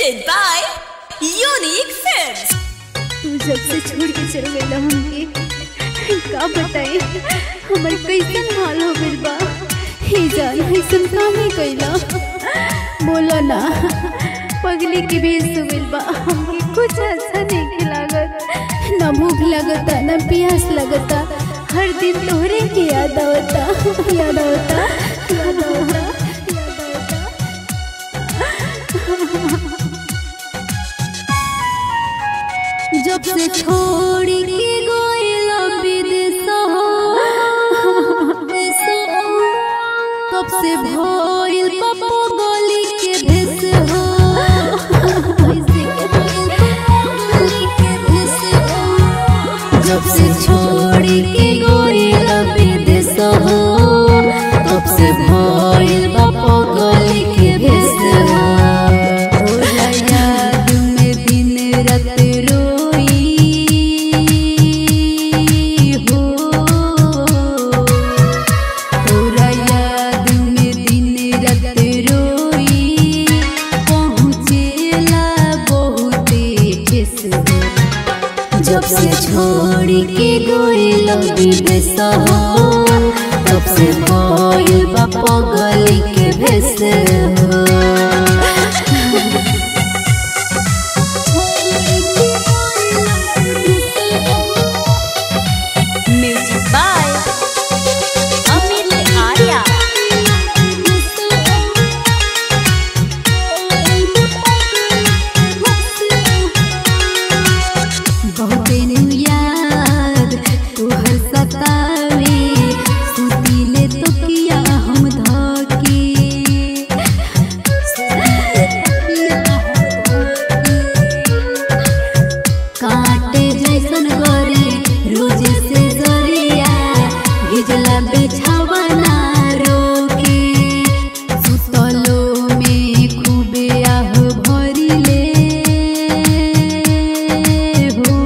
presented by Unique Films. तू जब से छोड़ के चल गईला हमके का बताई हमर कैसन हाल हो गइल बा हे जान ऐसन काहे कइला बोला ना पगली के भेज हो गइल बा हमके कुछ अच्छा नहीं लागत ना भूख लगता ना प्यास लगता हर दिन तोहरे के याद आवता याद आवता याद आवता याद आवता जब से छोड़ के गोइला विदेश हो तब से भइल पप्पो गली के भेस हो जब से छोड़ के गोइला विदेश हो तब से भइल पप्पो गली के भेस हो ओला याद में दिन रात रोई हो तोरा याद में दिन रात रोई पहुँचेला बहुते ठेस हो जब से छोड़ के गोइल विदेश हो तब से भइल बा पगली के भेस हो Music by Amit Arya. बहुते नु याद तोहर सतावे सुतीले तो किया हम धके काटे जैसन गोरे रोज से जरिया भिजला बिछावा ना रोके सुतलो में खूबे आह भरिले हो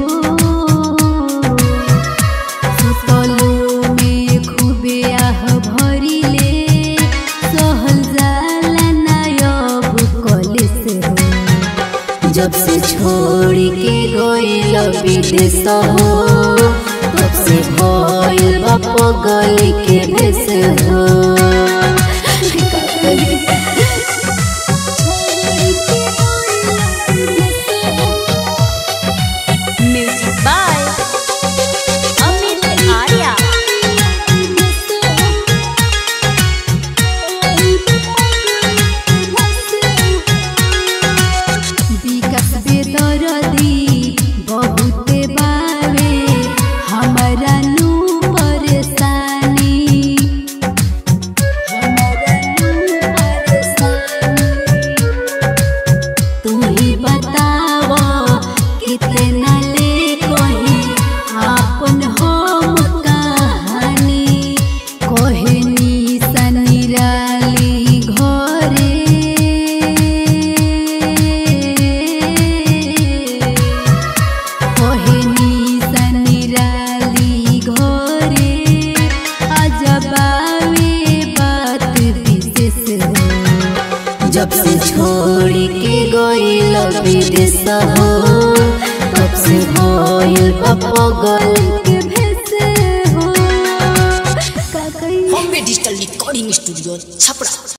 सुतलो में खूबे आह भरिले सहल जाला ना अब कलेस हो जब से छोड़ के गइल विदेश हो तब से भइल बा पगली के भेस हो का करी? Music by Amit Arya. विकास बेदरदी बहुते बावे हमरा नु परेशानी हमरा नु परेशानी तू ही बताव कितना ले कही आपन हम कहानी कहनी सनिराली घरे कहनी सनिराली घरे अजबावे बात विशेष हो जब से छोड़ के गइल विदेश हो तब से भइल पगल के भेस हो का कही Bombay Digital Recording Studio, Chapra.